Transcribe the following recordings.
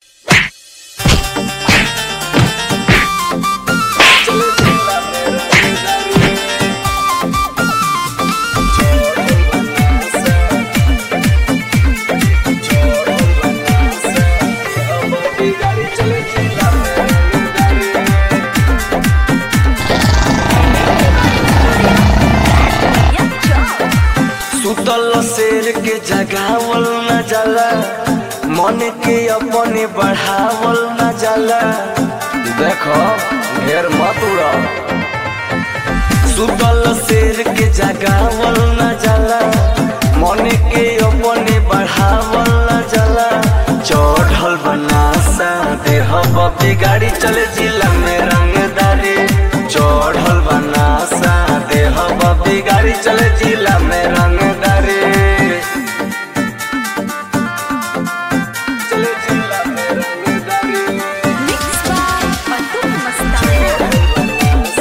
सुतल शेर के जगावल न जाला मन के अपने बढ़ावल न जाला देखो ढेर मत उड़ा सुतल शेर के जगावल न जाला मन के अपने बढ़ावल न जाला चढ़ल बनासा देह बपी गाड़ी चले जिला में रंगदारी चढ़ल बनासा देह बपी गाड़ी चले जिला में रंगदारी चले जिला में रंगदारी Mixed by Fatou Mastana.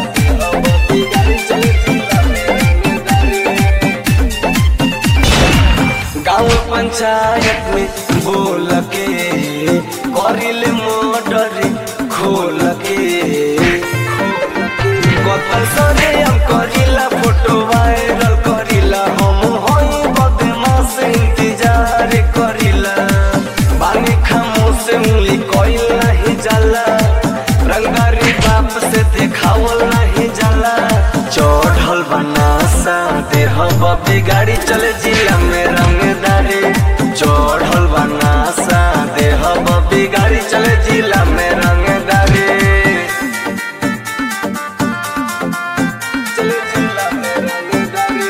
गाँव पंचायत में बोल के करिल मोटर खोल के कतल सरे हम करिला फोटो वायरल करिला हम होई बदमाश इंतजार करिला बानी खामोश उंगली कोइल नहीं जाला रंगारी बाप से देखावल नहीं जाला चढ़ल बनासा देह बबी गाड़ी चले जिला में रंगदारी चढ़ल बनासा देह बबी गाड़ी चले जिला में रंगदारी चले जिला में रंगदारी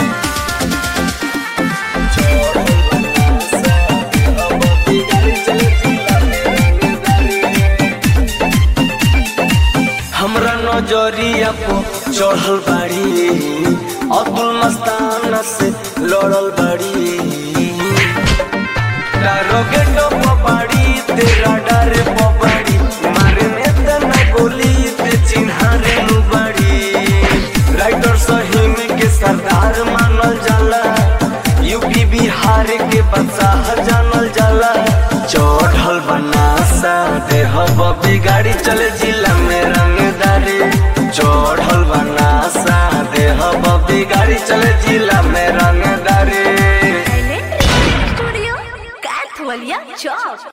चढ़ल बनासा देह बबी गाड़ी चले जिला में रंगदारी हमरा नजरिया पो चढ़ल बाड़ी अब्दुल मस्ताना से लड़ल बाड़ी दारोगे तो पबाड़ी तेरा डर पबाड़ी मारे में तना गोली ते चिन्हारे नु बाड़ी राइटर सहीम के सरदार मानल जाला यूपी बिहार के बदशाह जानल जाला चढ़ल बनासा देह बबी गाड़ी चले जिला में रंगदारी चढ़ल बनासा देह बबी गाड़ी चले जिला में रंगदारी Silent Studio, Kathwalia Chowk.